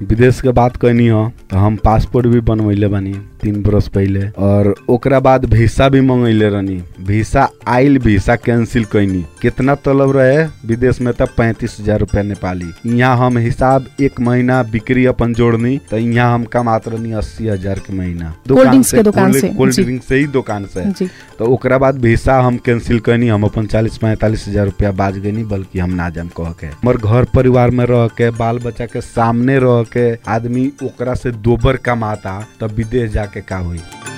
विदेश के बात कहनी हो तो हम पासपोर्ट भी बनवैले बानी तीन बरस पहले और ओकरा बाद वीसा भी मंगैले रहनी वीसा आइल वीसा कैंसिल कैनी कितना तलब रहे विदेश में तब पैंतीस हजार रुपया नेपाली यहाँ हम हिसाब एक महीना बिक्री अपन जोड़नी तो यहाँ हम कमात रहनी अस्सी हजार के महीना कोल्ड ड्रिंक्स के दुकान से, कोल्ड जी। ड्रिंक से ही दुकान से जी तो ओकरा बाद वीसा हम कैंसिल कैनी हम अपन चालीस पैंतालीस हजार रुपया बाज गनी बल्कि हम ना जाम कह के हमर घर परिवार में रह के बाल बच्चा के सामने रह के आदमी ओकरा से दोबर कमाता तब विदेश जाके का हुई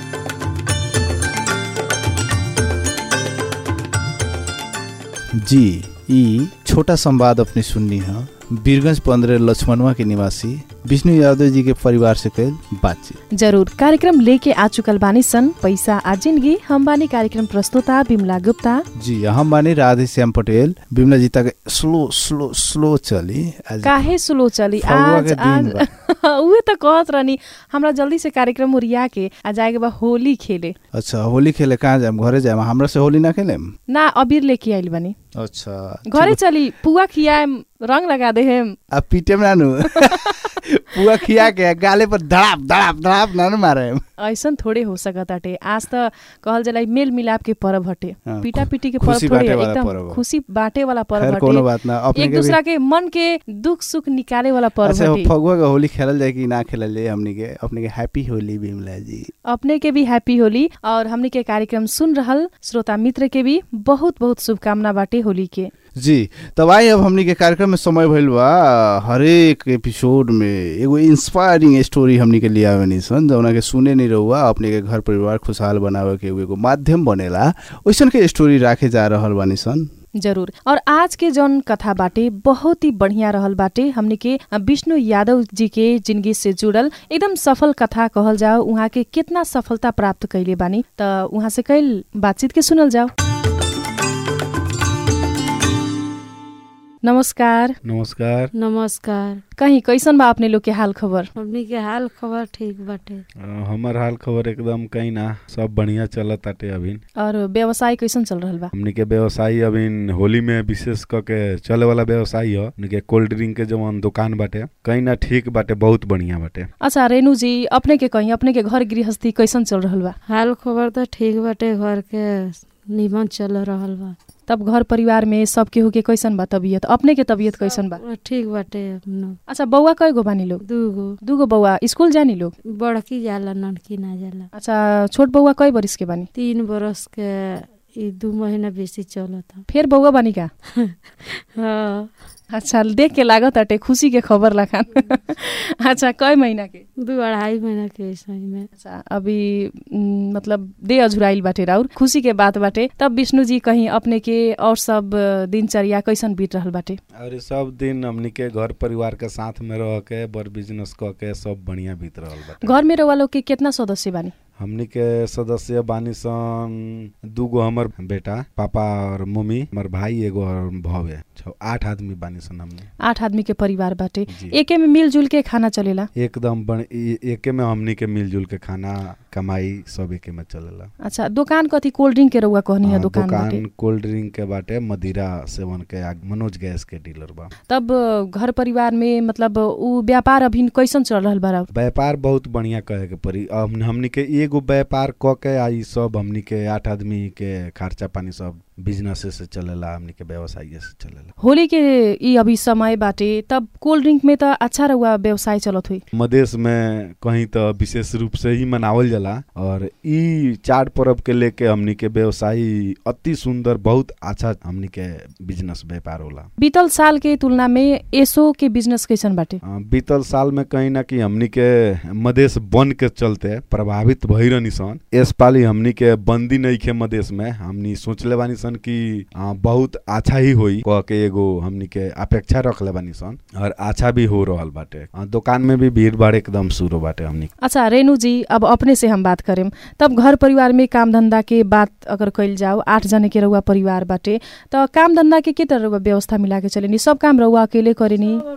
जी ई छोटा संवाद अपने सुननी है बीरगंज पंद्रह लक्ष्मणवा के निवासी विष्णु यादव जी के परिवार से कैल बातचीत जरूर कार्यक्रम लेके आ चुकल बानी सन पैसा आ जिंदगी हम बानी कार्यक्रम प्रस्तुता बिमला गुप्ता जी हम बानी राधे श्याम पटेल बिमला जी तक स्लो स्लो स्लो चली आज काहे स्लो चली फगुआ आज के दिन आज उहे त कहत रहनी हमरा जल्दी से कार्यक्रम उरिया के आ जाएके बा होली खेले अच्छा होली खेले कहाँ जाम घरे जाम हमरा से होली ना खेलेम ना अबीर लेके आइल बानी अच्छा घरे चली पुआ खियाएम रंग लगा देहेम अब पीटे में नानू पुआ खिया के गाले पर धड़ाप धड़ाप धड़ाप नानू मारे ऐसन थोड़े हो सकत आटे आज त कहल जाला ई मेल मिलाप के पर्व हटे हाँ, पीटा पीटी के खुशी पर्व थोड़े बाटे वाला एकदम पर्व ह। खुशी बाटे वाला पर्व खैर कोनो हटे बात ना अपने एक के भी दूसरा के मन के दुख सुख निकाले वाला पर्व अच्छा हटे फगुआ का होली खेलल जाए कि ना खेलल जाए हमनी के अपने के हैप्पी होली बिमला जी अपने के भी हैप्पी होली और हमने के कार्यक्रम सुन रहल श्रोता मित्र के भी बहुत बहुत शुभकामना बाटे होली के जी तब आई अब हमनी के कार्यक्रम में समय भइल बा हरेक एपिसोड में एगो इंस्पायरिंग स्टोरी हमनी के लिया बनी सन जौना के सुने नहीं रहुआ अपने के घर परिवार खुशहाल बनावे के एगो माध्यम बनेला ओइसन के स्टोरी राखे जा रहल बानी सन जरूर और आज के जौन कथा बाटे बहुत ही बढ़िया रहल बाटे हमने के विष्णु यादव जी के जिंदगी से जुड़ल एकदम सफल कथा कहल जाओ उहाँ के कितना सफलता प्राप्त कैले बानी त उहाँ से कैल बातचीत के सुनल जाओ नमस्कार नमस्कार नमस्कार कहीं कैसन बा अपने लोग के हाल खबर हमनी के हाल खबर ठीक बाटे अ, हमर हाल खबर एकदम कहीं ना सब बढ़िया चलत ताटे अभी और व्यवसाय कैसन चल रहल बा हमनी के व्यवसायी अभी होली में विशेष क के चले वाला व्यवसायी ह हमनी के कोल्ड ड्रिंक के जवन दुकान बाटे कहीं ना ठीक बाटे बहुत बढ़िया बाटे अच्छा रेणु जी अपने के कहीं अपने के घर गृहस्थी कैसन चल रहल बा हाल खबर त ठीक बाटे घर के निमन चल रहल बा तब घर परिवार में सब केहू के कैसन बा तबियत अपने के तबियत कैसन बा ठीक बाटे अपनो अच्छा बौआ कय गो बानी लोग दूगो दूगो बौआ स्कूल जानी लोग बड़की जाला ननकी ना जाला अच्छा छोट बौआ कय बरिस के बानी तीन बरस के ई दू महीना बेसी चलता फेर बौआ बानी का हाँ अच्छा देख के लागत अटे खुशी के खबर लखान अच्छा कय महीना के दू अढ़ाई महीना के सही में अच्छा अभी उम, मतलब दे अझुराइल बाटे राउर खुशी के बात बाटे तब विष्णु जी कहीं अपने के और सब अ, दिनचर्या कैसन बीत रहल बाटे और सब दिन हमनी के घर परिवार के साथ में रह के बड़ बिजनेस क के सब बढ़िया बीत रहल बाटे घर में रहुआ लोग के कितना सदस्य बानी हमनी के सदस्य बानी सन दूगो हमर बेटा पापा और मम्मी हमर भाई एगो और भवे छौ आठ आदमी बानी सन हमनी आठ आदमी के परिवार बाटे जी। एके में मिलजुल के खाना चलेला एकदम बन ए- एके में हमनी के मिलजुल के खाना कमाई सब एके में चलेला अच्छा दुकान कथी कोल्ड ड्रिंक के रहुआ कहनी है हाँ, दुकान बाटे दुकान कोल्ड ड्रिंक के बाटे मदिरा सेवन के आग मनोज गैस के डीलर बा तब अ, घर परिवार में मतलब उ व्यापार अभी कैसन चल रहल बा राउर? व्यापार बहुत बढ़िया कहे के पड़ी अब हमनी के एगो व्यापार क के आई सब हमनी के आठ आदमी के खर्चा पानी सब बिजनेस से चलेला हमनी के व्यवसाय से चलेला होली के ई अभी समय बाटे तब कोल्ड ड्रिंक में त अच्छा रहुआ व्यवसाय चलत हुई मदेश में कहीं तो विशेष रूप से ही मनावल जाला और ई चार पर्व के लेके हमनी के व्यवसायी अति सुंदर बहुत अच्छा हमनी के बिजनेस व्यापार होला बीतल साल के तुलना में एसो के बिजनेस कैसन बाटे अ, बीतल साल में कहीं ना कि हमनी के मदेश बन के चलते प्रभावित भई रहनी सन इस पाली हमनी के बंदी नहीं खे मदेश में हमनी सोचले बानी सन कि अ, बहुत अच्छा ही होई कह के एगो हमनी के अपेक्षा रखले बानी सन और अच्छा भी हो रहल बाटे अ, दुकान में भी भीड़ भाड़ एकदम शुरू बाटे हमनी अच्छा रेणु जी अब अपने से हम बात करेम तब घर परिवार में काम धंधा के बात अगर कैल जाओ आठ जने के रहुआ परिवार बाटे त काम धंधा के के तरह रहुआ व्यवस्था मिला के चलेनी सब काम रहुआ अकेले करेनी सब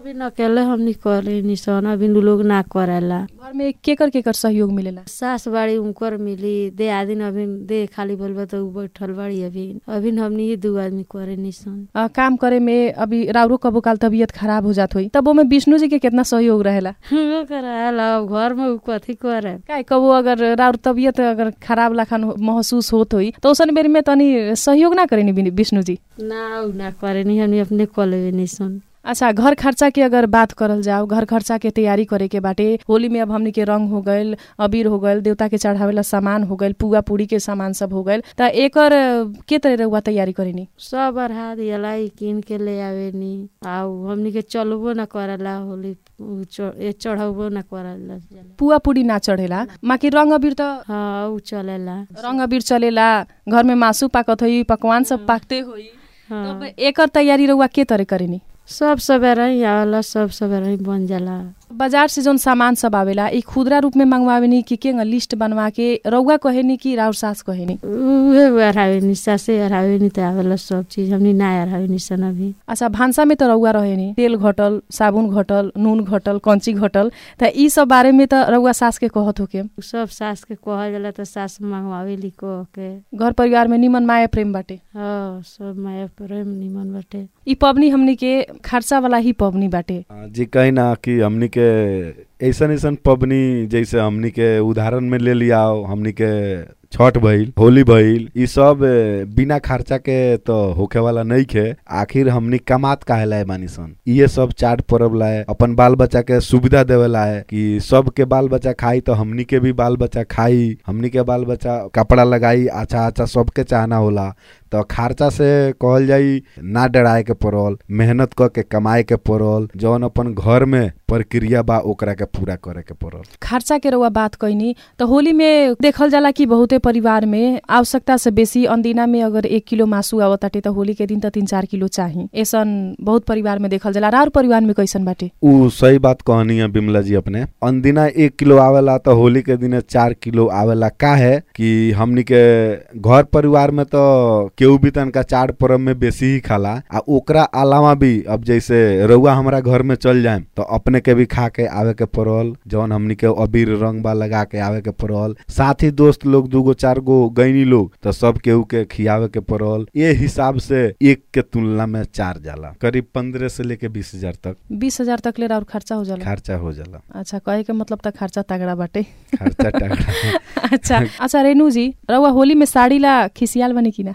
अभी न अकेले हमनी करे निसन अभी उ लोग ना करेला घर में केकर केकर सहयोग मिलेला सास बाड़ी उनकर मिली दे आदिन अभी दे खाली बोलबा तो उ बैठल बाड़ी अभी अभी हमनी ही दू आदमी करे निसन अ, काम करे में अभी राउरो कबो काल तबियत खराब हो जात होई तब ओमे विष्णु जी के कितना सहयोग रहेला वो कराला अब घर में उ कथी करे काय कबो अगर राउर तबियत अगर खराब लाखन हो- महसूस होत होई तो उसन बेरी में तनी सहयोग ना करेनी विन- विष्णु जी ना उ ना करे नि हमनी अपने कलेबे निसन अच्छा घर खर्चा के अगर बात करल जाओ घर खर्चा के तैयारी करे के बाटे होली में अब हमनी के रंग हो गइल अबीर हो गइल देवता के चढ़ावेला सामान हो गइल पुआ पूरी के सामान सब हो गइल त एकर अ, के तरह रहुआ तैयारी करेनी सब अरहा दियला ई किन के ले आवे नि आउ हमनी के चलबो ना करेला होली उ च- ए चढ़बो ना करेला पुआ पूरी ना चढ़ेला माकी रंग अबीर त हाँ उ चलेला रंग अबीर चलेला घर में मासु पाकत होई पकवान सब पाकते होई हाँ तब एकर तैयारी रहुआ के तरह करेनी सब सवेरा ही आवेला सब सवेरा ही बन जाला बाजार से जौन सामान सब आवेला ई खुदरा रूप में मंगवावेनी कि के लिस्ट बनवा के रउआ कहेनी कि राउर सास कहेनी उहे अरहावे नि सासे अरहावे नि त आवेला सब चीज हमनी ना अरहावे नि सन अभी अच्छा भान्सा में त रउआ रहेनी तेल घटल साबुन घटल नून घटल कंची घटल त ई सब बारे में त रउआ सास के कहत होके सब सास के कहल जाला त सास मंगवावेली कह के घर परिवार में निमन माया प्रेम बाटे हाँ सब माया प्रेम निमन बाटे ई पबनी हमनी के खर्चा वाला ही पबनी बाटे आ, जी कही ना कि हमनी के ऐसन ऐसन पबनी जैसे हमनी के उदाहरण में ले लिया हमनी के छठ भइल होली भइल ई सब ए, बिना खर्चा के तो होखे वाला नहीं खे आखिर हमनी कमात काहे लाए बानी सन ये सब चाट परब लाए अपन बाल बच्चा के सुविधा देवे लाए कि सब के बाल बच्चा खाई तो हमनी के भी बाल बच्चा खाई हमनी के बाल बच्चा कपड़ा लगाई अच्छा अच्छा सबके चाहना होला तो खर्चा से कहल जाई ना डराए के पड़ल मेहनत क के कमाए के पड़ल जौन अपन घर में प्रक्रिया बा ओकरा के पूरा करे के पड़ल खर्चा के रउआ बात कैनी त होली में देखल जाला कि बहुते परिवार में आवश्यकता से बेसी अंदिना में अगर एक किलो मासु आवताटे त होली के दिन त तीन चार किलो चाही ऐसन बहुत परिवार में देखल जाला राउर परिवार में कैसन बाटे उ सही बात कहनी है बिमला जी अपने अनदिना एक किलो आवेला तो होली के दिन चार किलो आवेला का है कि हमनी के घर परिवार में तो केहू भी तनका चार पर्व में बेसी ही खाला आ ओकरा अलावा भी अब जैसे रउआ हमरा घर में चल जाए तो अपने के भी खा के आवे के पड़ल जौन हमनी के अबीर रंग बा लगा के आवे के पड़ल साथ ही दोस्त लोग दूगो चार गो गैनी लोग तो सब केहू के खियावे के पड़ल ये हिसाब से एक के तुलना में चार जाला करीब पंद्रह से लेके बीस हजार तक बीस हजार तक ले राउर खर्चा हो जाला खर्चा हो जाला अच्छा कहे के मतलब त खर्चा तगड़ा बाटे खर्चा टगड़ा अच्छा अच्छा रेणु जी रउआ होली में साड़ी ला खिसियाल बनी कि ना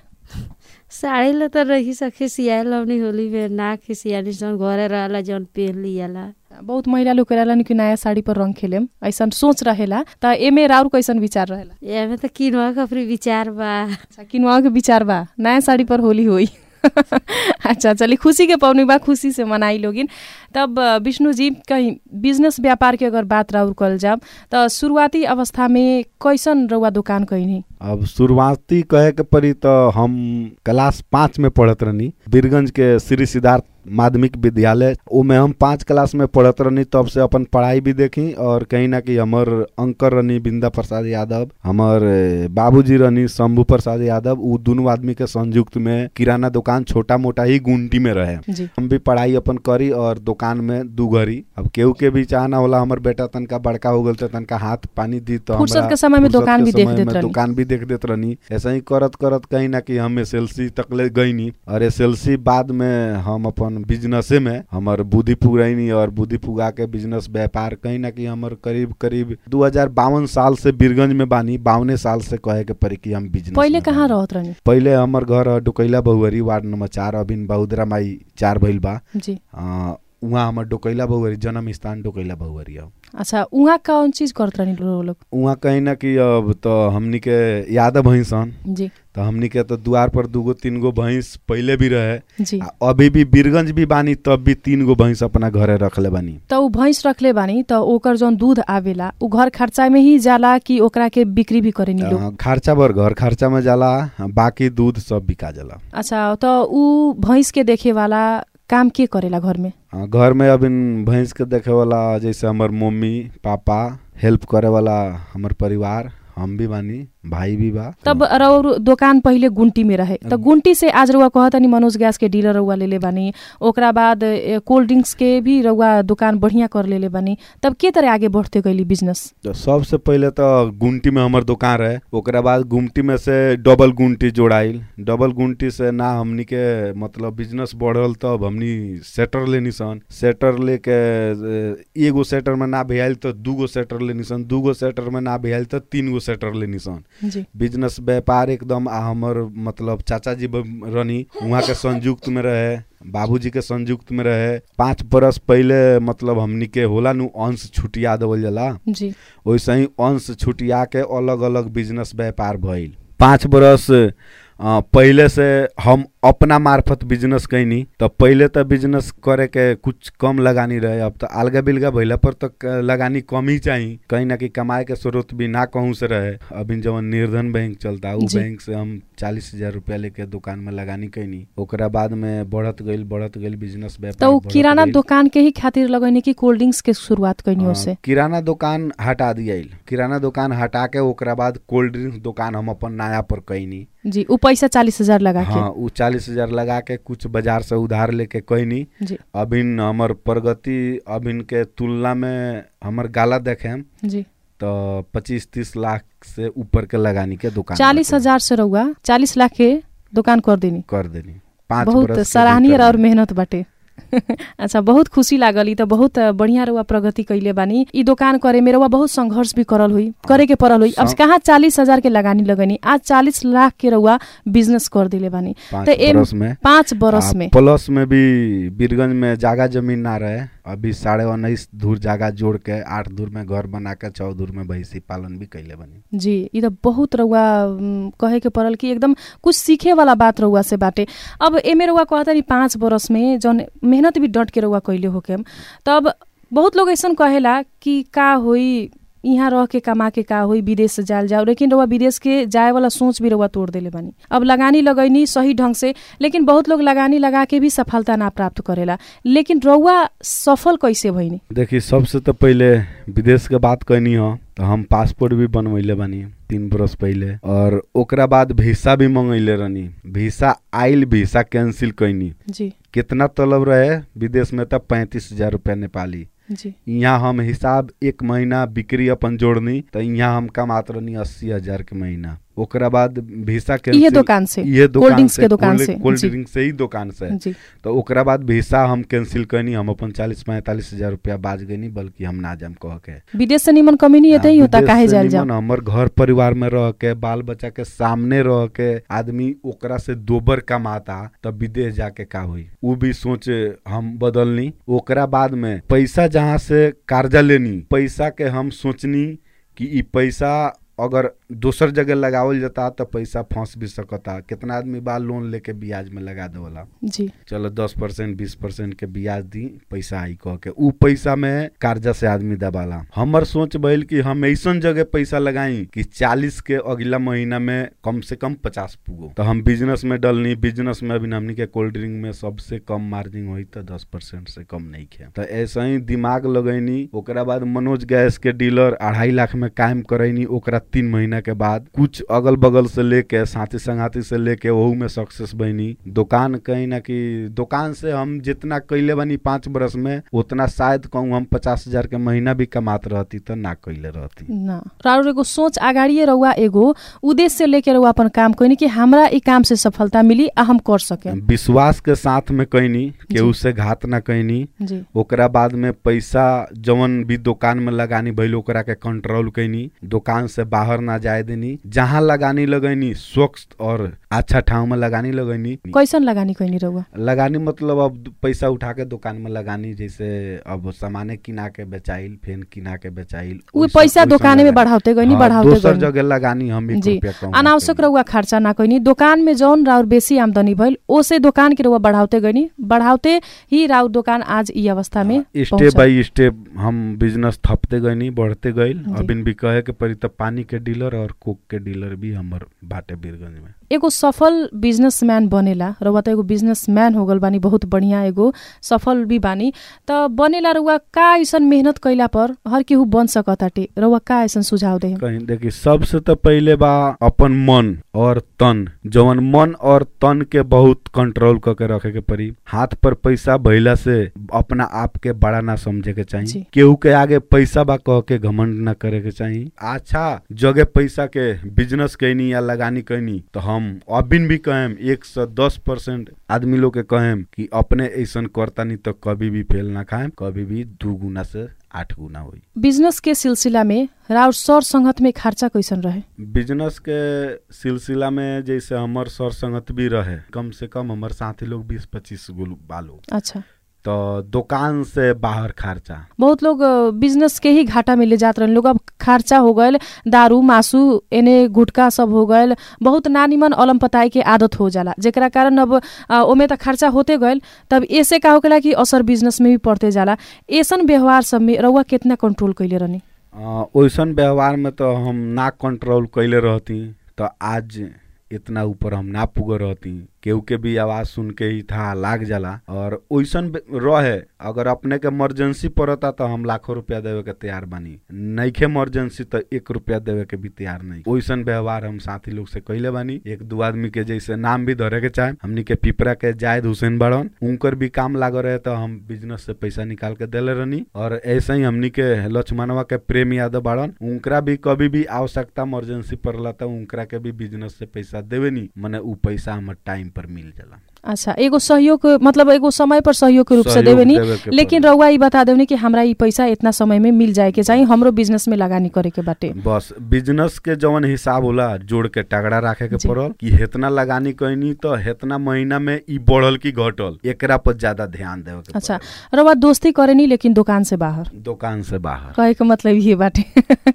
साड़ी ला त रही सा खिसियाल हमनी होली में ना खिसियाली सन घरे रहला जौन पहन लियाला बहुत महिला लोग करेला कि नया साड़ी पर रंग खेलेम ऐसन सोच रहेला त एमे राउर कैसन विचार रहेला एमे त किनवा के अपनी विचार बा अच्छा किनवा के विचार बा नया साड़ी पर होली होई अच्छा चलिए खुशी के पवनी बा खुशी से मनाई लोगिन तब अ, विष्णु जी कहीं बिजनेस व्यापार के अगर बात राउर कल जाब त शुरुआती अवस्था में कैसन रउआ दुकान कैनी अब शुरुआती कहे के पड़ी तो हम क्लास पाँच में पढ़त रहनी बीरगंज के श्री सिद्धार्थ माध्यमिक विद्यालय ओमे हम पाँच क्लास में पढ़त रहनी तब से अपन पढ़ाई भी देखी और कहीं ना कहीं हमर अंकर रहनी बिंदा प्रसाद यादव हमर ए, बाबूजी रहनी शंभू प्रसाद यादव उ दोनों आदमी के संयुक्त में किराना दुकान छोटा मोटा ही गुंटी में रहे जी हम भी पढ़ाई अपन करी और दुकान में दू घरी अब केहू के भी चाहना होला हमर बेटा तनका बड़का हो गल तो तनका हाथ पानी दी तो फुर्सत हमरा के समय में फुर्सत दुकान के भी देख समय देत में रहनी। दुकान भी देख देत रहनी ऐसा ही करत करत कहीं ना कहीं हम एस एल सी तक ले गईनी और एस एल सी बाद में हम अपन बिजनेसे में हमर बुद्धि पुगैनी और बुद्धि पुगा के बिजनेस व्यापार कहीं ना कहीं हमर करीब करीब दू साल से बीरगंज में बानी बावने साल से कहे के पड़ी कि हम बिजनेस पहिले में कहाँ बानी। रहत रहनी पहिले हमर घर डुकैला बहुअरी वार्ड नंबर चार अबिन बहुदरा माई चार भइल बा जी अ, उहाँ हमर डोकैला बहुअरी जन्म स्थान डोकैला बहुअरी अब अच्छा उहाँ कौन चीज करत रहनी लो- लोग उहाँ कहीं ना कि अब तो हमनी के यादव भैंसन जी तो हमनी के तो द्वार पर दूगो तीन गो भैंस पहिले भी रहे जी आ अभी भी बीरगंज भी बानी तब भी तीन गो भैंस अपना घरे रखले बानी त ऊ भैंस रखले बानी त ओकर जौन दूध आवेला ऊ घर खर्चा में ही जाला कि ओकरा के बिक्री भी करेनी लोग अ, खर्चा भर घर खर्चा में जाला बाकी दूध सब बिका जाला अच्छा त ऊ भैंस के देखे वाला काम के करेला घर में अ, घर में अब इन भैंस के देखे वाला जैसे हमर मम्मी पापा हेल्प करे वाला हमर परिवार हम भी बानी भाई भी बा तब रउर दोकान पहिले गुंटी में रहे त गुंटी से आज रउआ कहतनी मनोज गैस के डीलर रउआ लेले बानी ओकरा बाद ए, कोल्ड ड्रिंक्स के भी रउआ दुकान बढ़िया कर लेले बानी तब के तरह आगे बढ़ते गइली बिजनेस तो सबसे पहले तो गुमटी में हमर दुकान रहे ओकरा बाद गुमटी में से डबल गुमटी जोड़ाइल डबल गुमटी से ना हमनी के मतलब बिजनेस बढ़ल तब हमनी सेटर लेनी सन सेटर लेके ए, एगो सेटर में ना भेल तो दूगो सेटर लेनी सन दूगो सेटर में ना भेल तो तीन गो सेटर लेनी सन जी बिजनेस व्यापार एकदम आ हमर मतलब चाचा जी ब- रनी वहाँ के संयुक्त में रहे बाबूजी के संयुक्त में रहे पाँच बरस पहले मतलब हमनी के होला नु अंश छुटिया देवल जाला जी वैसे ही अंश छुटिया के अलग अलग बिजनेस व्यापार भइल पाँच बरस अ, पहिले से हम अपना मार्फत बिजनेस कैनी तो पहिले तो बिजनेस करे के कुछ कम लगानी रहे अब तो अलगा बिलगा भइला पर तो क- लगानी कम ही चाहिए कहीं ना कहीं कमाए के स्रोत भी ना कहूँ से रहे अभी जवन निर्धन बैंक चलता उ जी। बैंक से हम चालीस हजार रुपया लेके दुकान में लगानी कैनी ओकरा बाद में बढ़त गइल बढ़त गइल बिजनेस त व्यापार उ बढ़त किराना गइल। दुकान के ही खातिर लगैनी कि कोल्ड ड्रिंक्स के शुरुआत कैनी हाँ, ओसे किराना दुकान हटा दियाइल किराना दुकान हटा के ओकरा बाद कोल्ड ड्रिंक्स दुकान हम अपन नया पर कैनी जी उ पैसा चालीस हजार लगा हाँ उ चालीस हजार लगा के कुछ बाजार से उधार लेके कैनी के जी अभिन हमर प्रगति अभिन के तुलना में हमर गाला देखे जी तो पच्चीस तीस लाख से ऊपर के लगानी के दुकान चालीस बाटे। हजार से रउआ चालीस लाख के दुकान कर देनी कर देनी पाँच बहुत बरस के सराहनीय भीतर और में। मेहनत बाटे अच्छा बहुत खुशी लागल ई त बहुत बढ़िया रउआ प्रगति कैले बानी ई दुकान करे में रउआ बहुत संघर्ष भी करल हुई करे के पड़ल हुई अब सं- कहाँ चालीस हजार के लगानी लगनी आज चालीस लाख के रउआ बिजनेस कर दिले बानी पाँच त एम- बरस में पाँच बरस आ, में प्लस में भी बीरगंज में जागा जमीन ना रहे अभी साढ़े उन्नीस धूर जागा जोड़ के आठ धूर में घर बना के चौ धूर में भैंसी पालन भी कैले बनी जी ई त बहुत रउआ उम, कहे के पड़ल कि एकदम कुछ सीखे वाला बात रउआ से बाटे अब एमे रउआ कहता नि पाँच बरस में जौन मेहनत भी डट के रउआ कैले होके तब बहुत लोग ऐसन कहेला कि का होई यहाँ रह के कमा के का होई विदेश से जाल जाओ लेकिन रउआ विदेश के जाए वाला सोच भी रउआ तोड़ देले बानी अब लगानी लगैनी सही ढंग से लेकिन बहुत लोग लगानी लगा के भी सफलता ना प्राप्त करेला लेकिन रउआ सफल कैसे भइनी देखी सबसे तो पहले विदेश के बात कहनी हो तो हम पासपोर्ट भी बनवैले बानी तीन बरस पहले और ओकरा बाद वीसा भी मंगैले रहनी वीसा आइल वीसा कैंसिल कैनी जी कितना तलब रहे विदेश में तब पैंतीस हजार रुपया नेपाली जी यहाँ हम हिसाब एक महीना बिक्री अपन जोड़नी तो यहाँ हम कमात रहनी अस्सी हजार के महीना ओकरा बाद वीसा इहे कैंसिल दुकान से ये कोल्ड दुकान ड्रिंक्स से के दुकान कोल्ड- से कोल्ड जी ड्रिंक से ही दुकान से जी तो ओकरा बाद वीसा हम कैंसिल कैनी हम अपन चालीस पैंतालीस हजार रुपया बाज गनी बल्कि हम ना जाम कह के विदेश से निमन कमी नहीं होता ही होता विदेश काहे से जाल जाओ निमन हमर घर परिवार में रह के बाल बच्चा के सामने रह के आदमी ओकरा से दोबर कमाता तब विदेश जाके का हुई उ भी सोच हम बदलनी ओकरा बाद में पैसा जहाँ से कर्जा लेनी पैसा के हम सोचनी कि ई पैसा अगर दोसर जगह लगावल जाता तो पैसा फंस भी सकता कितना आदमी बा लोन लेके ब्याज में लगा देवला जी चलो दस परसेंट बीस परसेंट के ब्याज दी पैसा आई कह के उ पैसा में कर्जा से आदमी दबाला हमर सोच भइल कि हम ऐसन जगह पैसा लगाई कि चालीस के अगला महीना में कम से कम पचास पुगो तो हम बिजनेस में डलनी बिजनेस में अभी हमनी के कोल्ड ड्रिंक में सबसे कम मार्जिन हुई तो दस परसेंट से कम नहीं खे तो ऐसा ही दिमाग लगैनी ओकरा बाद मनोज गैस के डीलर अढ़ाई लाख में कायम करैनी ओकरा तीन महीना के बाद कुछ अगल बगल से लेके साथी संगाती से लेके वहू में सक्सेस बनी दुकान कहीं ना कि दुकान से हम जितना कैले बनी पाँच बरस में उतना शायद कहूँ हम पचास हजार के महीना भी कमात रहती तो ना कैले रहती ना राउर एगो सोच अगाडिए रहुआ एगो उद्देश्य लेके रहुआ अपन काम कोइनी कि हमरा ई काम से सफलता मिली आ हम कर सके विश्वास के साथ में कैनी केहू से घात ना कैनी जी ओकरा बाद में पैसा जवन भी दुकान में लगानी भइल ओकरा के कंट्रोल कैनी दुकान से बाहर ना जाए देनी जहाँ लगानी लगैनी स्वच्छ और अच्छा ठाव में लगानी लगैनी कैसन लगानी कोइनी रहुआ लगानी मतलब अब दु- पैसा उठा के दुकान में लगानी जैसे अब सामाने किना के बेचाइल फेन किना के बेचाइल उ ओइसन- पैसा ओइसन दोकाने में लगानी। बढ़ाते गइनी हाँ, बढ़ाते दोसर गइनी जगह लगानी हम एक जी रुपया कम ना अनावश्यक कैनी। रहुआ खर्चा ना कैनी दोकान में जौन राउर बेसी आमदनी भइल ओसे दोकान के रहुआ बढ़ाते गइनी बढ़ाते ही राउर दोकान आज ई अवस्था में स्टेप पहुंचल। बाई स्टेप हम बिजनेस थपते गइनी बढ़ते गइल जी। अबिन भी कहे के पड़ी त पानी के डीलर और कोक के डीलर भी हमर बाटे बीरगंज में एगो सफल बिजनेसम्यान बनेला रउआ त एगो बिजनेसम्यान हो गल बानी बहुत बढ़िया एगो सफल भी बानी त बनेला रउआ का ऐसन मेहनत कैला पर हर केहू बन सकताटे रउआ का ऐसन सुझाव दे कहीं देखी सबसे तो पहले बा अपन मन और तन जवन मन और तन के बहुत कंट्रोल करके रखे के पड़ी हाथ पर पैसा भइला से अपना आप के बड़ा ना समझे के जी। चाहिए केहू के आगे पैसा बा कह के घमंड ना करे के चाहिए अच्छा जगह पैसा के बिजनेस कैनी या लगानी कैनी तो हम अबिन भी कहेम एक सौ दस परसेंट आदमी लोग के कहेम कि अपने ऐसन करतानी तो कभी भी फेल ना खाएम कभी भी दू गुना से आठ गुना हुई बिजनेस के सिलसिला में राउर सर संगत में खर्चा कैसन रहे बिजनेस के सिलसिला में जैसे हमर सर संगत भी रहे कम से कम हमर साथी लोग बीस पच्चीस गो बालो अच्छा तो दुकान से बाहर खर्चा बहुत लोग अ, बिजनेस के ही घाटा में ले जात रहन लोग अब खर्चा हो गयल दारू मासू एने गुटखा सब हो गयल बहुत नानीमन अलम पताई के आदत हो जाला जेकरा कारण अब अ, ओमे त खर्चा होते गयल तब ऐसे का होकेला कि असर बिजनेस में भी पड़ते जाला ऐसन व्यवहार सब में रउआ कितना कंट्रोल कैले रहनी अ, ओइसन व्यवहार में तो हम ना कंट्रोल कैले रहती तो आज इतना ऊपर हम ना पुग रहती केहू के भी आवाज सुन के ही था लाग जाला और ओइसन बे- रहे अगर अपने के इमरजेंसी पड़ता तो हम लाखों रुपया देवे के तैयार बानी नईखे इमरजेंसी तो एक रुपया देवे के भी तैयार नहीं ओइसन व्यवहार हम साथी लोग से कैले बानी एक दो आदमी के जैसे नाम भी धरे के चाहे हमनी के पिपरा के जायद हुसैन बड़न उनकर भी काम लाग रहे तो हम बिजनेस से पैसा निकाल के देले रहनी और ऐसे ही हमनी के लक्ष्मणवा के प्रेम यादव बाड़न उनकरा भी कभी भी आवश्यकता इमरजेंसी पड़ला तो उनकरा के भी बिजनेस से पैसा देवे नी मने उ पैसा हमर टाइम पर मिल जाला अच्छा एगो सहयोग मतलब एगो समय पर सहयोग के रूप से सहयोग देवे नी देवे के लेकिन पड़ी। रउआ ई बता देवनी कि हमरा ई पैसा इतना समय में मिल जाए के चाहिए हमरो बिजनेस में लगानी करे के बाटे बस बिजनेस के जवन हिसाब होला जोड़ के तगड़ा रखे के जी। पड़ल कि हेतना लगानी कहनी तो हेतना महीना में ई बढ़ल की घटल एकरा पर ज्यादा ध्यान देवे के अच्छा पड़ल। रउआ दोस्ती करेनी लेकिन दुकान से बाहर दुकान से बाहर कहे के मतलब ये बाटे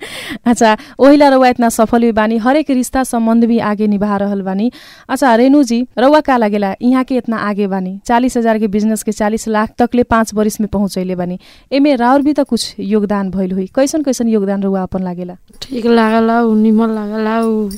अच्छा ओहिला रउआ इतना सफल भी बानी हरेक रिश्ता सम्बन्ध भी आगे निभा रहल बानी अच्छा रेणु जी रउआ का लागेला यहाँ के इतना आगे बानी चालीस हजार के बिजनेस के चालीस लाख तकले पाँच बरिस में पहुँचैले बानी एमे राउर भी त कुछ योगदान भइल हुई कैसन कैसन योगदान रउआ अपन लागेला ठीक लागला उ निमन लागला उ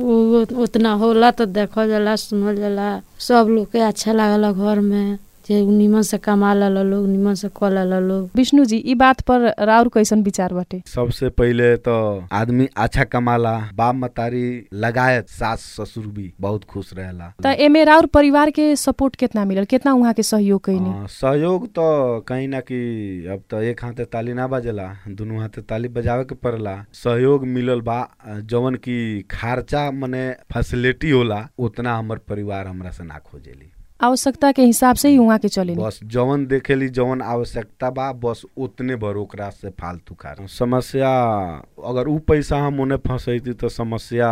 उ उतना होला तो देखल जाला सुनल जाला सब लोग के अच्छा लागला घर में जे उ निमन से कमा ला लोग निमन से कऽ ला लोग विष्णु जी ई बात पर राउर कैसन विचार बाटे सबसे पहले तो आदमी अच्छा कमाला बाप मतारी लगायत सास ससुर भी बहुत खुश रहेला त एमे राउर परिवार के सपोर्ट कितना मिलल कितना उहाँ के सहयोग कैनी हाँ, सहयोग तो कहीं ना कि अब तो एक हाथे ताली ना बजेला दुनू हाथे ताली बजावे के पड़ला सहयोग मिलल बा जवन की खर्चा मने फैसिलिटी होला उतना हमर परिवार हमरा से ना खोजेली आवश्यकता के हिसाब से ही उहाँ के चलेनी बस जवन देखेली जवन आवश्यकता बा बस उतने भर ओकरा से फालतू खा समस्या अगर उ पैसा हम उन्हें फंसैती तो समस्या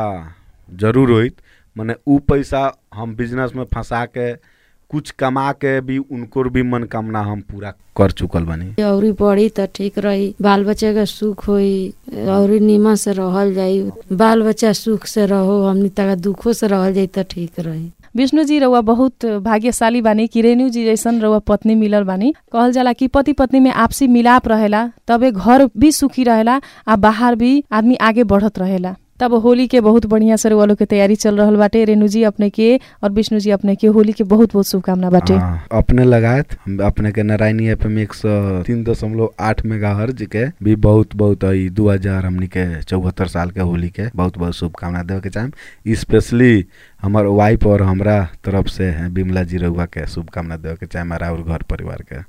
जरूर होइत मने उ पैसा हम बिजनेस में फंसा के कुछ कमा के भी उनको भी मनोकामना हम पूरा कर चुकल बनी औरी बढ़ी त ठीक रही बाल बच्चा के सुख होई औरी निमन से रहल जाई बाल बच्चा सुख से रहो हमनी तक दुखो से रहल जाई त ठीक रही विष्णु जी रउआ बहुत भाग्यशाली बानी कि रेणु जी जैसन रउआ पत्नी मिलल बानी कहल जाला कि पति पत्नी में आपसी मिलाप रहेला तबे घर भी सुखी रहेला आ बाहर भी आदमी आगे बढ़त रहेला तब होली के बहुत बढ़िया से रउआ लोग के तैयारी चल रहल बाटे रेणु जी अपने के और विष्णु जी अपने के होली के बहुत बहुत शुभकामना बाटे हाँ, अपने लगायत हम अपने के नारायणी एफ एम एक सौ तीन दशमलव आठ मेगा हर्ज के भी बहुत बहुत ई दू हजार हमनी के चौहत्तर साल के होली के बहुत बहुत शुभकामना देवे के चाहेम स्पेशली हमार वाइफ और हमरा तरफ से बिमला जी रउआ के शुभकामना देवे के चाहेम और और घर परिवार के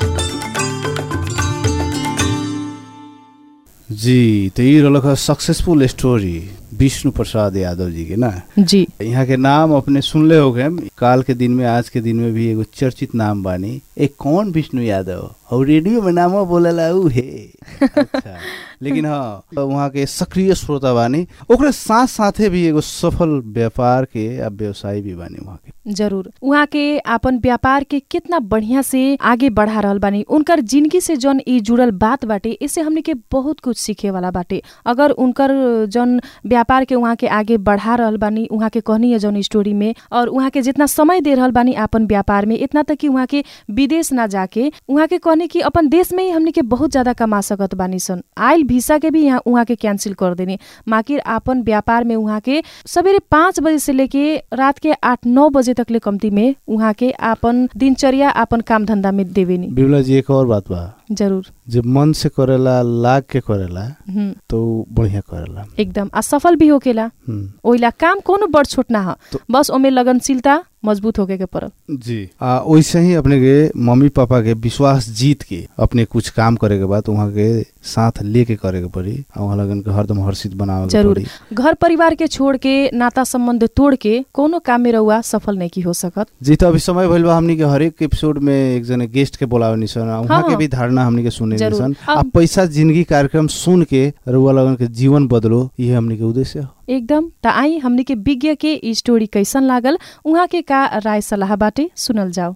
जी तो ये रहलक सक्सेसफुल स्टोरी विष्णु प्रसाद यादव जी के ना जी यहाँ के नाम अपने सुनले हो गए काल के दिन में आज के दिन में भी एगो चर्चित नाम बानी एक कौन विष्णु यादव और रेडियो में नाम बोलेला उ हे अच्छा लेकिन हाँ वहाँ के सक्रिय श्रोता बानी ओकरे साथ साथे भी एगो सफल व्यापार के आ व्यवसायी भी बानी वहाँ के जरूर उहाँ के आपन व्यापार के कितना बढ़िया से आगे बढ़ा रहल बानी उनकर जिंदगी से जौन ई जुड़ल बात बाटे इससे हमने के बहुत कुछ सीखे वाला बाटे अगर उनकर जौन व्यापार व्यापार के उहाँ के आगे बढ़ा रहल बानी उहाँ के कहनी है जौन स्टोरी में और उहाँ के जितना समय दे रहल बानी आपन व्यापार में इतना तक कि उहाँ के विदेश ना जाके उहाँ के कहनी कि अपन देश में ही हमनी के बहुत ज्यादा कमा सकत बानी सन आइल वीसा के भी यहाँ उहाँ के कैंसिल कर देनी माकिर आपन व्यापार में उहाँ के सवेरे पाँच बजे से लेके रात के आठ नौ बजे तक ले कम्ती में उहाँ के आपन दिनचर्या आपन काम धंधा में देवेनी बिमला जी एक और बात बा जरूर जब मन से करेला लाग के करेला हम्म, तो उ बढ़िया करेला एकदम आ सफल भी होकेला हम्म। ओइला काम कोनो बड़ छोट ना ह तो- बस ओमे लगनशीलता मजबूत होके के पड़ल जी आ वैसे ही अपने के मम्मी पापा के विश्वास जीत के अपने कुछ काम करे के बाद वहाँ के साथ लेके करे के पड़ी आ वहाँ लगन के हरदम हर्षित बनावे के जरूर पड़ी घर परिवार के छोड़ के नाता संबंध तोड़ के कोनो काम में रहुआ सफल नहीं की हो सकत जी तो अभी समय भइल बा हमनी के हरेक एपिसोड में एक जने गेस्ट के बोलावे निसन आ वहाँ हाँ। के भी धारणा हमनी के सुने जरूर। निसन आ अब- पैसा जिंदगी कार्यक्रम सुन के रुआ लगन के जीवन बदलो ये हमनी के उद्देश्य हो एकदम त आई हमनी के विज्ञ के ई स्टोरी कैसन लागल उहाँ के का राय सलाह बाटे सुनल जाओ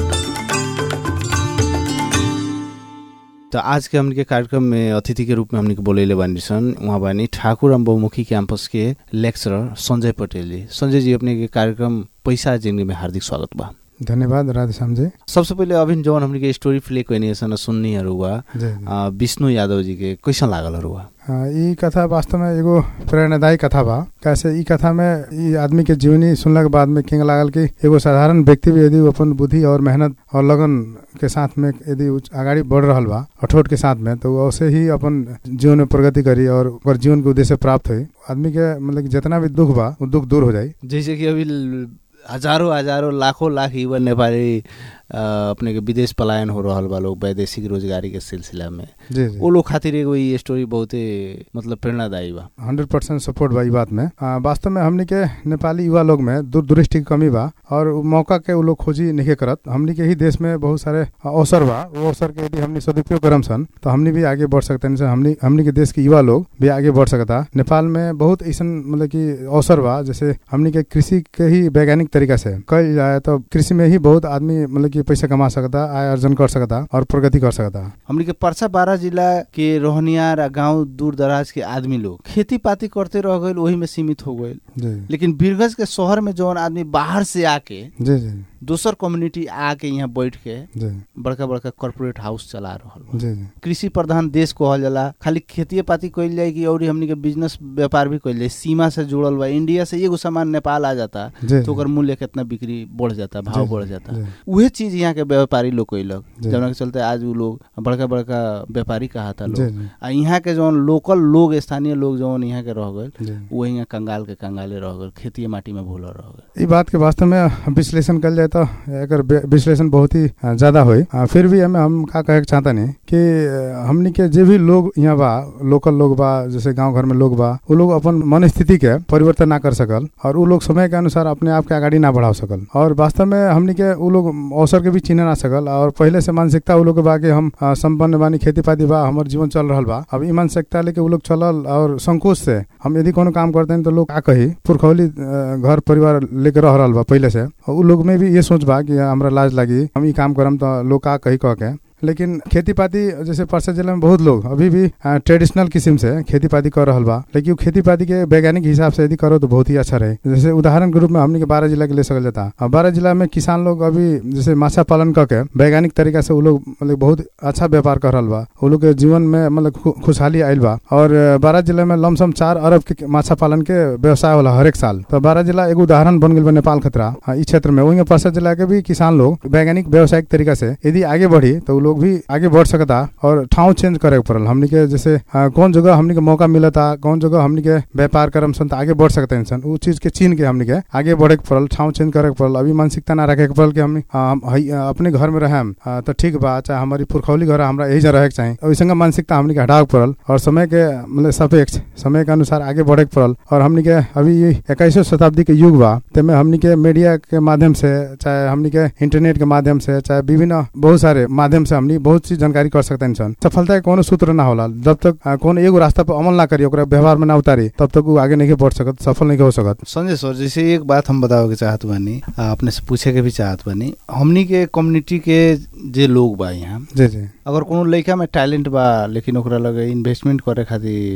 तो आज के हमनी के कार्यक्रम में अतिथि के रूप में हमनी के बोलेले बानी सन उहाँ बानी ठाकुर एवं बहुमुखी कैंपस के लेक्चरर संजय पटेल जी संजय जी अपने के कार्यक्रम पैसा जिंदगी में हार्दिक स्वागत बा धन्यवाद राधेश्याम जी सबसे पहिले अभी जवन हमनी के स्टोरी प्ले कइनी सन सुन्नी हुआ जी जी। आ, विष्णु यादव जी के कैसन लागल हुआ हाँ, ई कथा वास्तव में एगो प्रेरणादायी कथा बा कैसे ई कथा में ई आदमी के जीवनी सुनला के बाद में किंग लागल कि एगो साधारण व्यक्ति भी यदि वो अपन बुद्धि और मेहनत और लगन के साथ में यदि उ आगाड़ी बढ़ रहल बा अठोट के साथ में तो वैसे ही अपन जीवन में प्रगति करी और ओकर जीवन के उद्देश्य प्राप्त हुई आदमी के मतलब कि जितना भी दुख बा वो दुख दूर हो जाई जैसे कि अभी ल- हजारों हजारों लाखों लाख युवा नेपाली आ, अपने के विदेश पलायन हो रहल बा लोग वैदेशिक रोजगारी के सिलसिला में जी जी वो लोग खातिर एगो ई स्टोरी बहुते मतलब प्रेरणादायी बा हंड्रेड परसेंट सपोर्ट बा ई बात में आ, वास्तव में हमनी के नेपाली युवा लोग में दूरदृष्टि की कमी बा और उ मौका के उ लोग खोजी नहीं करत हमनी के ही देश में बहुत सारे अवसर बा वो अवसर के यदि हमनी सदुपयोग करम सन तो हमनी भी आगे बढ़ सकते हैं हमनी हमनी के देश के युवा लोग भी आगे बढ़ सकता नेपाल में बहुत ऐसा मतलब कि अवसर बा जैसे हमनी के कृषि के ही वैज्ञानिक तरीका से कल जाए तो कृषि में ही बहुत आदमी मतलब कि पैसा कमा सकता आय अर्जन कर सकता और प्रगति कर सकता हमनी के परसा बारह जिला के रोहनियार आ गांव दूर दराज के आदमी लोग खेती पाती करते रह गए वही में सीमित हो गए जी लेकिन बीरगंज के शहर में जौन आदमी बाहर से आके जी जी दोसर कम्युनिटी आके यहाँ बैठ के जी बड़का बड़का कॉर्पोरेट हाउस चला रहल बा जी जी कृषि प्रधान देश कहल जाला खाली खेतिए पाती कइल जाए कि और हमनी के बिजनेस व्यापार भी कइल जाए सीमा से जुड़ल बा इंडिया से एगो सामान नेपाल आ जाता जी तो ओकर मूल्य कितना बिक्री बढ़ जाता भाव जी, बढ़ जाता जी। उहे चीज यहाँ के व्यापारी लोग कइलक जी। जौना के चलते आज उ लोग बड़का बड़का व्यापारी कहाता जी लोग जी आ यहाँ के जौन लोकल लोग स्थानीय लोग जौन यहाँ के रह गए जी वो यहाँ कंगाल के कंगाले रह गए खेती माटी में भूल रह गए ई बात के वास्तव में विश्लेषण कल जाए तो एकर बे- विश्लेषण बहुत ही अ, ज्यादा होई अ, फिर भी हमें हम का कहे के चाहता नहीं कि अ, हमनी के जे भी लोग यहाँ बा लोकल लोग बा जैसे गांव घर में लोग बा वो लोग अपन मन स्थिति के परिवर्तन ना कर सकल और वो लोग समय के अनुसार अपने आप के आगाड़ी ना बढ़ा सकल और वास्तव में हमनी के वो लोग अवसर के भी चिन्ह ना सकल और पहले से मानसिकता वो लोग के बा कि हम अ, संपन्न बानी खेती पाती बा हमर जीवन चल रहल बा अब ई मानसिकता लेके वो लोग चलल और संकोच से हम यदि कोनो काम करते हैं तो लोग का कही पुरखौली अ, घर परिवार लेके रह रहल बा पहले से और उ लोग में भी ये सोच बा कि हमरा लाज लागी हम ई काम करम तो लोग का कही कह के लेकिन खेती पाती जैसे परसा जिला में बहुत लोग अभी भी ट्रेडिशनल किस्म से खेती पाती कर रहल बा लेकिन खेती पाती के वैज्ञानिक हिसाब से यदि करो तो बहुत ही अच्छा रहे जैसे उदाहरण के रूप में हमने के बारह जिला के ले सकल जाता और बारह जिला में किसान लोग अभी जैसे माछा पालन करके वैज्ञानिक तरीका से वो लोग मतलब बहुत अच्छा व्यापार कर रहल बा वो लोग के जीवन में मतलब खु- खुशहाली आयल बा और बारह जिला में लमसम चार अरब के माछा पालन के व्यवसाय होला हरेक साल तो बारह जिला एगो उदाहरण बन गई बा नेपाल खतरा हाँ, ई क्षेत्र में वही परसा जिला के भी किसान लोग वैज्ञानिक व्यवसायिक तरीका से यदि आगे बढ़ी तो वो लोग भी आगे बढ़ सकता और ठाव चेंज करे के पड़ल हमनी के जैसे आ, कौन जगह हमनी के मौका मिलता कौन जगह हमनी के व्यापार करम सन तो आगे बढ़ सकते हैं सन उ चीज के चीन के हमनी के आगे बढ़े के पड़ल ठाव चेंज करे के पड़ल अभी मानसिकता ना रखे के पड़ल कि हमनी आ, हम हई- आ, अपने घर में रहेम आ, तो ठीक बा चाहे हमारी पुरखौली घर है, हमरा यही जगह रहे के चाहिए वैसे मानसिकता हमनी के हटावे के पड़ल और समय के मतलब सापेक्ष समय के अनुसार आगे बढ़े के पड़ल और हमनी के अभी इक्कीसवीं शताब्दी के युग बा तेमे हमनी के मीडिया के माध्यम से चाहे हमनी के इंटरनेट के माध्यम से चाहे विभिन्न बहुत सारे माध्यम से हमनी बहुत चीज जानकारी कर सकते हैं सन सफलता के कोनो सूत्र ना होला जब तक आ, कोनो एगो रास्ता पर अमल ना करी ओकरा व्यवहार में ना उतारी तब तक वो आगे नहीं बढ़ सकत सफल नहीं हो सकत संजय सर जैसे एक बात हम बतावे के चाहत बानी आ, अपने से पूछे के भी चाहत बानी हमनी के कम्युनिटी के जे लोग बा यहाँ जी जी अगर कोनो लड़का में टैलेंट बा लेकिन ओकरा लगे इन्वेस्टमेंट करे खातिर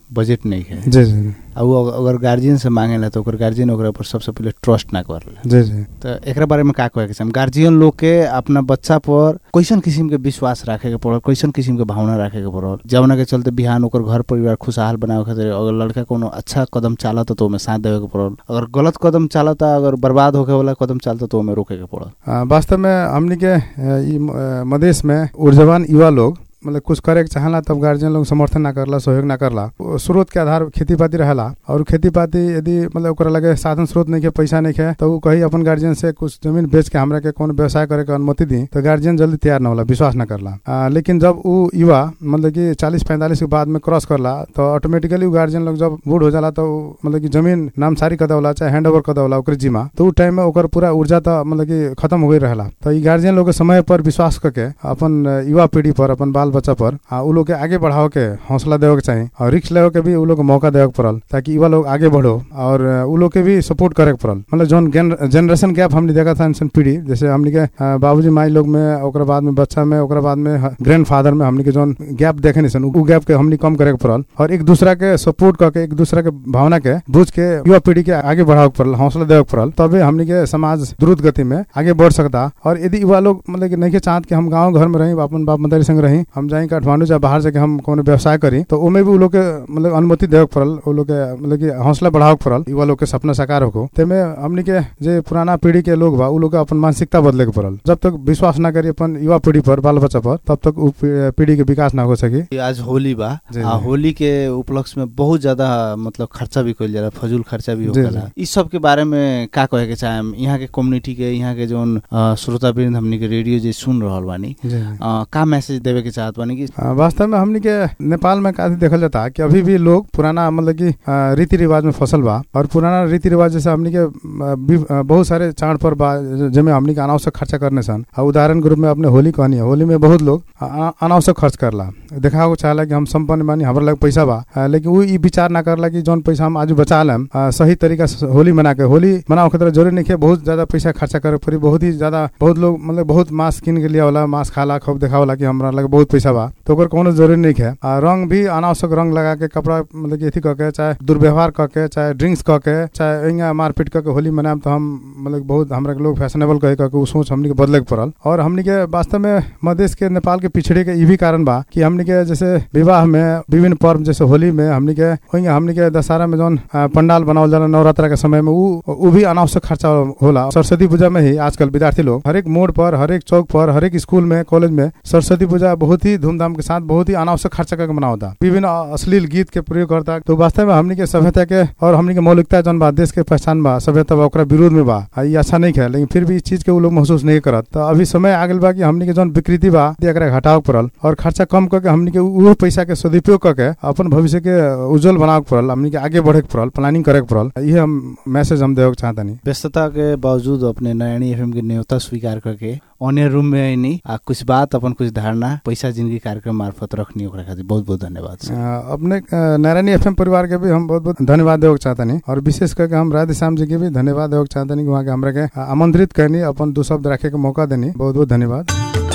बजट नहीं है जी जी आ उ अग- अगर गार्जियन से मांगेला तो ओकर गार्जियन ओकरा पर सबसे पहले ट्रस्ट ना करला जी जी तो एकरा बारे में का कहे के चाही गार्जियन लोग के अपना बच्चा पर कैसन किस्म के विश्वास राखे के पड़ल कैसन किस्म के भावना राखे के पड़ल जवना के चलते बिहान ओकर घर परिवार खुशहाल बनावे खातिर अगर लड़का कोनो अच्छा कदम चालता तो ओमे साथ देवे के पड़ल अगर गलत कदम चालता अगर बर्बाद होके वाला कदम चालता तो ओमे रोके के पड़ल आ, वास्तव में हमनी के अ, ई म- अ, मधेश में ऊर्जावान युवा लोग मतलब कुछ करे के चाहला तब गार्जियन लोग समर्थन ना करला सहयोग ना करला वो स्रोत के आधार खेती पाती रहेला और खेती पाती यदि मतलब ओकरा लगे साधन स्रोत नहीं के पैसा नहीं है तो उ कही अपन गार्जियन से कुछ जमीन बेच के हमरा के कोनो व्यवसाय करे के अनुमति दी तो गार्जियन जल्दी तैयार ना होला विश्वास ना करला आ, लेकिन जब उ युवा मतलब कि चालीस पैंतालीस के बाद में क्रॉस करला तो ऑटोमेटिकली उ गार्जियन लोग जब बूढ़ हो जाला तो उ मतलब कि जमीन नामसारी कर देवला चाहे हैंड ओवर कर देवला ओकर जिम्मा तो उ टाइम में ओकर पूरा ऊर्जा तो मतलब कि खत्म हो गई रहेला तो ई गार्जियन लोग के समय पर विश्वास करके अपन अ, युवा पीढ़ी पर अपन बाल बच्चा पर आ, उ लोग के आगे बढ़ाओ के हौसला देवे के चाहिए और रिक्स लेवे के भी उ लोग के मौका देवे के पड़ल ताकि युवा लोग आगे बढ़ो और अ, उ लोग के भी सपोर्ट करे के पड़ल मतलब जौन जनरेशन गैप हमने देखा था इंसान पीढ़ी जैसे हमने के अ, बाबूजी माई लोग में ओकरा बाद में बच्चा में ओकरा बाद में ग्रैंड फादर में हमने के जौन गैप देखे नहीं सन उ गैप के हमने कम करे के पड़ल और एक दूसरा के सपोर्ट करके एक दूसरा के भावना के बुझ के युवा पीढ़ी के आगे बढ़ावे के पड़ल हौसला देवे के पड़ल तबे हमने के समाज द्रुत गति में आगे बढ़ सकता और यदि युवा लोग मतलब कि नहीं के चाहत कि हम गांव घर में रही अपन बाप मदारी संग रही हम जाई काठमांडू चाहे बाहर जाके हम कोनो व्यवसाय करी तो ओमे भी उ लोग के मतलब अनुमति देवे के पड़ल उ लोग के मतलब कि हौसला बढ़ावे के पड़ल युवा लोग के सपना साकार होको तेमे हमने के जे पुराना पीढ़ी के लोग बा उ लोग के अपन मानसिकता बदले के पड़ल जब तक विश्वास ना करी अपन युवा पीढ़ी पर बाल बच्चा पर तब तक उ पी- पीढ़ी के विकास ना हो सकी ये आज होली बा जी, आ जी। होली के उपलक्ष्य में बहुत ज्यादा मतलब खर्चा भी कइल जाला फजूल खर्चा भी जी, होखेला इ सब के बारे में का कहे के चाहेम यहाँ के कम्युनिटी के यहाँ के जोन अ, श्रोतावृंद हमनी के रेडियो जे सुन रहल बानी अ, का मैसेज देवे के चाहत बानी कि आ, वास्तव में हमनी के नेपाल में काफी देखल जाता कि अभी भी लोग पुराना मतलब कि आ, रीति रिवाज में फसल बा और पुराना रीति रिवाज जैसे हमनी के आ, भी- आ, बहुत सारे चाड़ पर बा ज- जेमे हमनी के अनावश्यक खर्चा करने सन आ, उदाहरण के रूप में अपने होली कहनी है होली में बहुत लोग आ, आ, अनावश्यक खर्च करला देखा को चाहला कि हम संपन्न बानी हमरा लग पैसा बा आ, लेकिन वो ई विचार ना करला कि जौन पैसा हम आज बचा लेम आ, सही तरीका से होली मना के होली मनाओ के तरह जरूरी नहीं है बहुत ज्यादा पैसा खर्चा करे पड़ी बहुत ही ज्यादा बहुत लोग मतलब बहुत मांस किन के लिया वाला मांस खाला खूब देखावला कि हमरा लगे बहुत पैसा बा तो ओकर कोनो जरूरी नहीं है आ, रंग भी अनावश्यक रंग लगा के कपड़ा मतलब कि अथी करके चाहे दुर्व्यवहार करके चाहे ड्रिंक्स करके चाहे इंगा मारपीट करके होली मनाएम तो हम मतलब बहुत हमरा के लोग फैशनेबल कहे करके उ सोच हमनी के बदले के पड़ल और हमनी के वास्तव में मधेश के नेपाल के पिछड़े के ई भी कारण बा कि हमनी के जैसे विवाह में विभिन्न पर्व जैसे होली में हमनी के वहीं हमनी के दशहरा में जौन आ, पंडाल बनावल जाला नवरात्रा के समय में उ उ भी अनावश्यक खर्चा होला सरस्वती पूजा में ही आजकल विद्यार्थी लोग हर एक मोड़ पर हर एक चौक पर हर एक स्कूल में कॉलेज में सरस्वती पूजा बहुत ही धूमधाम के साथ बहुत ही अनावश्यक खर्चा करके मनावता विभिन्न अश्लील गीत के प्रयोग करता तो वास्तव में हमनी के सभ्यता के और हमनी के मौलिकता जौन बा देश के पहचान बा सभ्यता बा ओकरा विरोध में बा आ, ई अच्छा नहीं है लेकिन फिर भी इस चीज के उ लोग महसूस नहीं करत तो अभी समय आ गेल बा कि हमनी के जौन विकृति बा एकरा घटाव पड़ल और खर्चा कम करके हमनी के उ पैसा के सदुपयोग करके अपन भविष्य के उज्जवल बनावे के पड़ल हमनी के आगे बढ़े के पड़ल प्लानिंग करे के पड़ल ये हम मैसेज हम देवे के चाहतनी व्यस्तता के बावजूद अपने नयनी एफएम के न्योता स्वीकार करके अन्य रूम में आईनी आ कुछ बात अपन कुछ धारणा पैसा जिंदगी कार्यक्रम मार्फत रखनी ओकरा खातिर बहुत बहुत धन्यवाद सर अ, अपने अ, नारायणी एफएम परिवार के भी हम बहुत बहुत धन्यवाद देवे के चाहतनी और विशेष करके हम राधे श्याम जी के भी धन्यवाद देवे के चाहतनी कि वहाँ के हमरा के अ, आमंत्रित करनी अपन दो शब्द रखे के मौका देनी बहुत बहुत धन्यवाद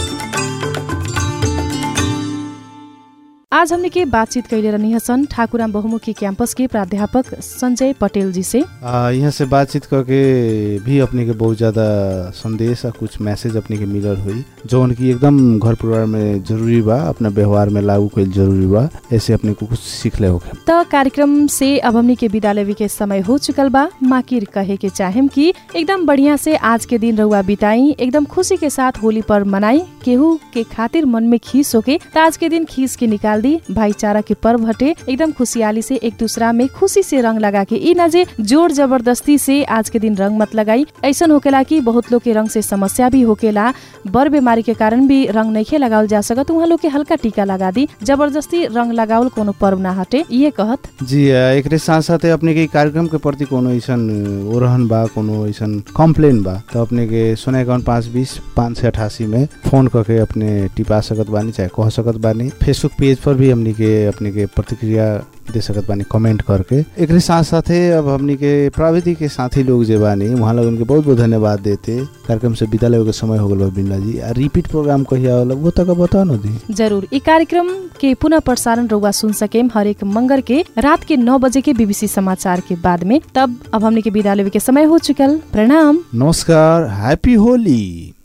आज हमने के बातचीत कैले रहनी हसन ठाकुराम बहुमुखी कैंपस के प्राध्यापक संजय पटेल जी से आ, यहाँ से बातचीत करके भी अपने के बहुत ज़्यादा संदेश आ कुछ मैसेज अपने के मिलल हुई जौन की एकदम घर परिवार में जरूरी बा अपना व्यवहार में लागू कईल जरूरी बा ऐसे अपने को कुछ सीखले होके त कार्यक्रम से अब हमनी के विदा लेवे के समय हो चुकल बा माकिर कहे के चाहेम कि एकदम बढ़िया से आज के दिन रहुआ बिताई एकदम खुशी के साथ होली पर मनाई केहू के खातिर मन में खीस होके त आज के दिन खीस के निकाल दी भाईचारा के पर्व हटे एकदम खुशहाली से एक दूसरा में खुशी से रंग लगा के ई ना जे जोर जबरदस्ती से आज के दिन रंग मत लगाई ऐसन होकेला कि बहुत लोग के रंग से समस्या भी होकेला बर बीमारी के कारण भी रंग नहीं लगावल जा सकत उहाँ लोग के हल्का टीका लगा दी जबरदस्ती रंग लगावल कोनो पर्व ना हटे ये कहत जी आ, एकरे साथ साथे अपने के इ कार्यक्रम के प्रति कोनो ऐसन ओरहन बा कोनो ऐसन कम्प्लेन बा तो अपने के सोना इक्यावन पाँच बीस पाँच सय अठासी में फोन करके अपने टिपा सकत बानी चाहे कह सकत बानी फेसबुक पेज पर भी हमनी के अपने के प्रतिक्रिया दे सकत बानी कमेंट करके एकरे साथ साथे अब हमनी के प्राविधिक के साथी लोग जे बानी वहाँ लोगन के बहुत बहुत धन्यवाद देते कार्यक्रम से विदा लेवे के समय हो गल बा बिमला जी आ रिपीट प्रोग्राम कहिया होला वो तक बता न दी जरूर ई कार्यक्रम के पुनः प्रसारण रउआ सुन सकेम हरेक मंगर के रात के नौ बजे के बीबीसी समाचार के बाद में तब अब हमने के विदा लेवे के समय हो चुकल प्रणाम नमस्कार हैप्पी होली